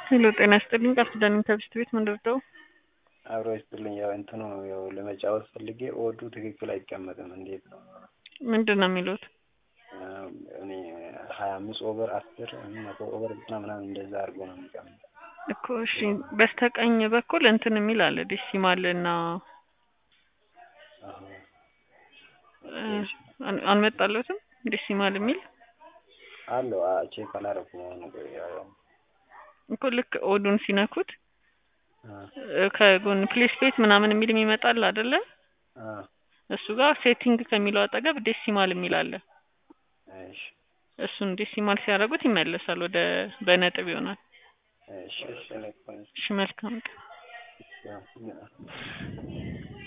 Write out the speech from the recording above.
ሄሎ ጤና ይስጥልኝ ቃል ኪዳን ከብስት ቤት ምንድርደው አብሮ ይስጥልኝ። ያው እንትኑ ያው ለመጫወት ፈልጌ ኦዱ ትክክል አይቀመጥም። እንዴት ነው? ምንድን ነው የሚሉት? እኔ ሀያ አምስት ኦቨር አስር መቶ ኦቨር ዘጠና ምናምን እንደዛ አድርጎ ነው የሚቀመጥ እኮ እሺ፣ በስተቀኝ በኩል እንትን የሚል አለ ዴሲማል እና አልመጣለትም ዴሲማል የሚል አለው ቼክ አላረኩም። አሁን ያው እኮ ልክ ኦዱን ሲነኩት ከጎን ፕሌስ ቤት ምናምን የሚል የሚመጣል አይደለ? እሱ ጋር ሴቲንግ ከሚለው አጠገብ ዴሲማል የሚል አለ። እሺ እሱን ዴሲማል ሲያደርጉት ይመለሳል፣ ወደ በነጥብ ይሆናል። እሺ እሺ እሺ መልካም ቀን። ያው